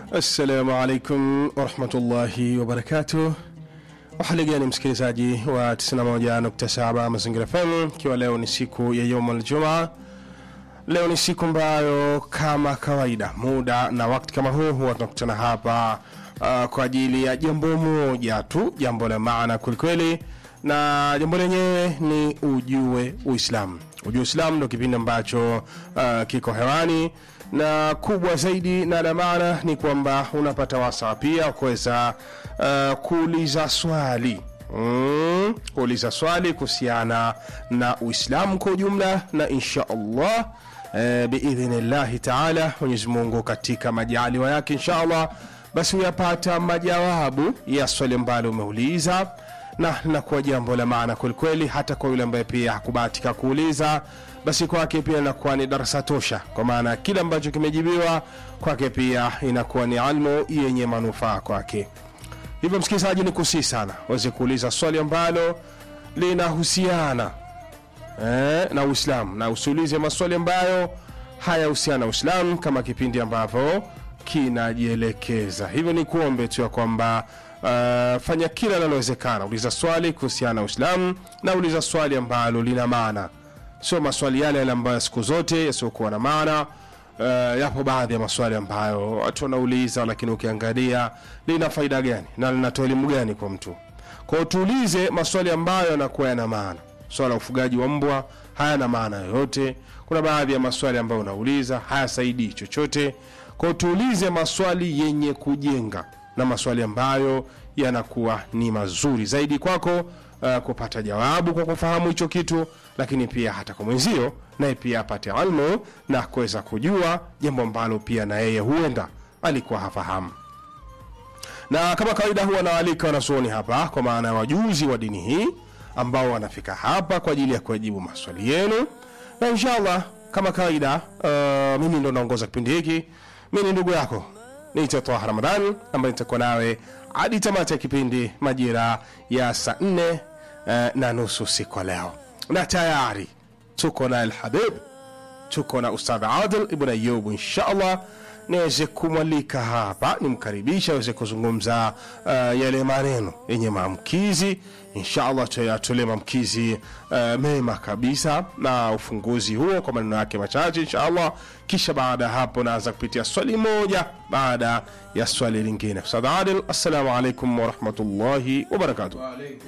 Assalamu alaikum warahmatullahi wabarakatuh. Hali gani msikilizaji wa 91.7 Mazingira FM, ikiwa leo ni siku ya Yom Aljumaa. Leo ni siku ambayo kama kawaida, muda na wakati kama huu huwa tunakutana hapa uh, kwa ajili ya jambo moja tu, jambo la maana kwelikweli, na jambo lenyewe ni ujue Uislamu. Ujue Uislamu ndo kipindi ambacho uh, kiko hewani na kubwa zaidi na la maana ni kwamba unapata wasaa pia wa kuweza uh, kuuliza swali mm, kuuliza swali kuhusiana na Uislamu kwa ujumla, na insha Allah eh, biidhnillahi taala Mwenyezi Mungu katika majaliwa yake insha Allah, basi uyapata majawabu ya swali ambalo umeuliza na linakuwa jambo la maana kwelikweli, hata kwa yule ambaye pia hakubahatika kuuliza, basi kwake pia inakuwa ni darasa tosha, kwa maana kile ambacho kimejibiwa kwake pia inakuwa ni almu yenye manufaa kwake. Hivyo msikilizaji, ni kusii sana waweze kuuliza swali ambalo linahusiana eh, na Uislamu na usiulize maswali ambayo hayahusiana na Uislamu kama kipindi ambavyo kinajielekeza. Hivyo ni kuombe tu ya kwamba uh, fanya kila linalowezekana, uliza swali kuhusiana na Uislamu na uliza swali ambalo lina maana, sio maswali yale yale ambayo siku zote yasiokuwa na maana. Uh, yapo baadhi ya maswali ambayo watu wanauliza, lakini ukiangalia lina faida gani na linatoa elimu gani kwa mtu? Kwa hiyo tuulize maswali ambayo yanakuwa yana maana. Swala la ufugaji wa mbwa hayana maana yoyote. Kuna baadhi ya maswali ambayo unauliza hayasaidii chochote. Kwa hiyo tuulize maswali yenye kujenga na maswali ambayo yanakuwa ni mazuri zaidi kwako uh, kupata jawabu kwa kufahamu hicho kitu, lakini pia hata kwa mwenzio naye pia apate almu na kuweza kujua jambo ambalo pia na yeye huenda alikuwa hafahamu na kama kawaida huwa nawaalika wanazuoni hapa kwa maana ya wajuzi wa dini hii ambao wanafika hapa kwa ajili ya kuwajibu maswali yenu, na inshallah kama kawaida uh, mimi ndo naongoza kipindi hiki. Mi ni ndugu yako niite Taha Ramadhan ambaye nitakuwa nawe hadi tamati ya kipindi majira ya saa nne uh, na nusu siku ya leo, na tayari tuko na Alhabib, tuko na Ustadh Adil Ibn Ayub inshallah niweze kumwalika hapa nimkaribisha aweze kuzungumza uh, yale maneno yenye maamkizi inshallah tuyatolee maamkizi uh, mema kabisa na ufunguzi huo kwa maneno yake machache inshallah kisha baada ya hapo naanza kupitia swali moja baada ya swali lingine Ustadh Adil assalamu alaikum warahmatullahi wabarakatuh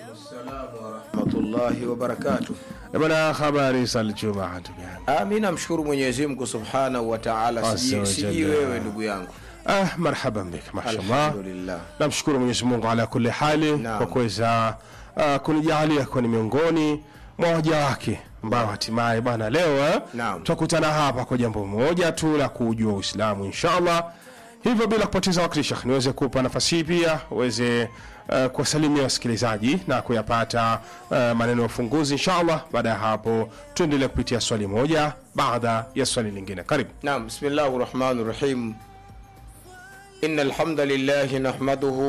rahmatullahi wabarakatuh. bana habari za Ijumaa ndugu yangu Ah, mi namshukuru Mwenyezi Mungu subhanahu wa taala, Azza siji wa siji jalla. wewe ndugu yangu. ah, marhaban bik mashallah Alhamdulillah. namshukuru mwenyezi mungu ala kuli hali Naam. kwa kuweza uh, kunijalia kuwa ni miongoni mwa waja wake ambao hatimaye bana leo eh, Naam. twakutana hapa kwa jambo moja tu la kuujua uislamu inshallah hivyo bila kupoteza wakati shekh niweze kupa nafasi hii pia uweze uh, kuwasalimia wasikilizaji na kuyapata uh, maneno ya ufunguzi inshallah baada ya hapo tuendelee kupitia swali moja baada ya swali lingine karibu Naam, bismillahi rahmani rahim. Inna alhamda lillahi nahmaduhu